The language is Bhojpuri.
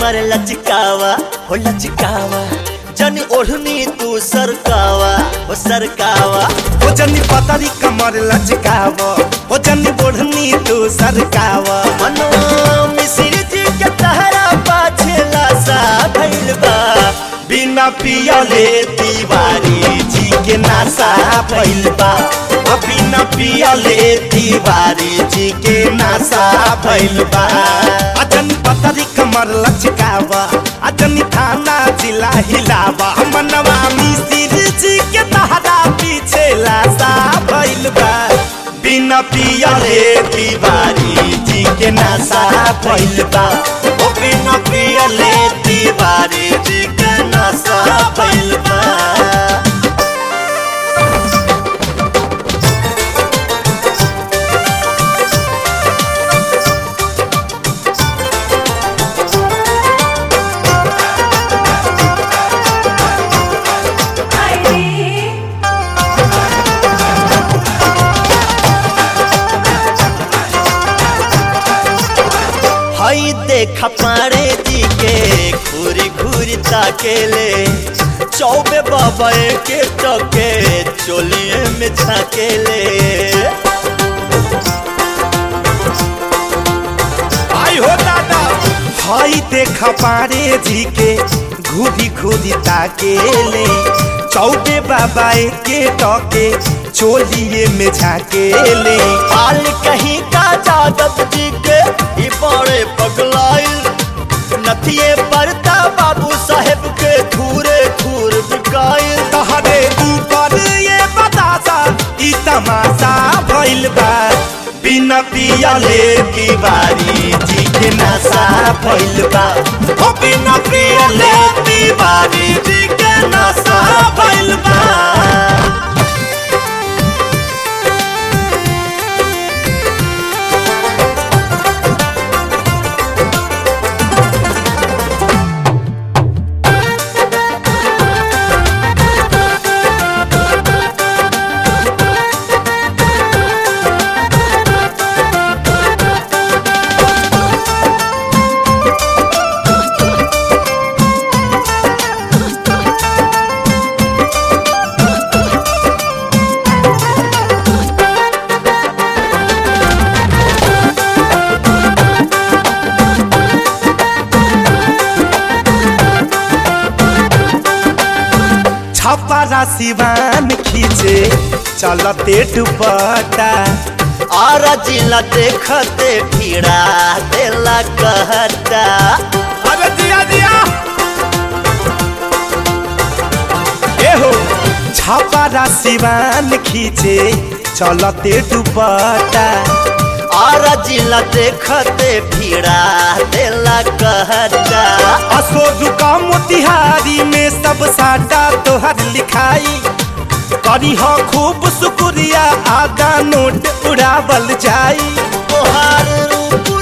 कमर लचकावा हो लचकावा जन ओढ़नी तू सरकावा हो सरकावा हो जनी पतरी कमर लचकाव हो जनी बोढ़नी तू सरकाव मनो मिश्र जी के तहरा पाछे लासा भइल बा बिना पियले तिवारी जी के नासा भइल बा आ बिना पियले तिवारी जी के नासा भइल बा आ जनी पतरी कमर लचकाव आ जनी थाना जिला हिलावा मनवा मिसिर जी के तहरा पीछे लासा भइल बा बिना पियले तिवारी जी के नासा भइल बा ओ बिना पियले तिवारी जी के नासा भइल बा हई देख पारे जी के घूरी घूरी ताकेले चौबे बाबा के टके चोलिए में झाकेले आई हो दादा हई देख पारे जी के घूरी घूरी ताकेले चौबे बाबा के टके चोलिए में झाकेले हाल कहीं का जादव जी के ई बड़े पगलाइल नथिए पड़ता बाबू साहेब के धूरे धूर बिकाइल तहरे ऊपर ये बतासा ई तमाशा भइल बा बिना पियले तिवारी जी के नशा भइल बा ओ बिना पियले तिवारी जी के नशा भइल बा छपरा सिवान खींचे चलते दुपट्टा और जिला देखते फिरा देला कहता अरे दिया दिया एहो छपरा सिवान खींचे चलते दुपट्टा और जिला देखते फिरा देला कहता असोजु का मोतिहारी में सब साटा तोहर लिखाई करी हो खूब शुक्रिया आगा नोट उड़ावल जाई तोहार रूप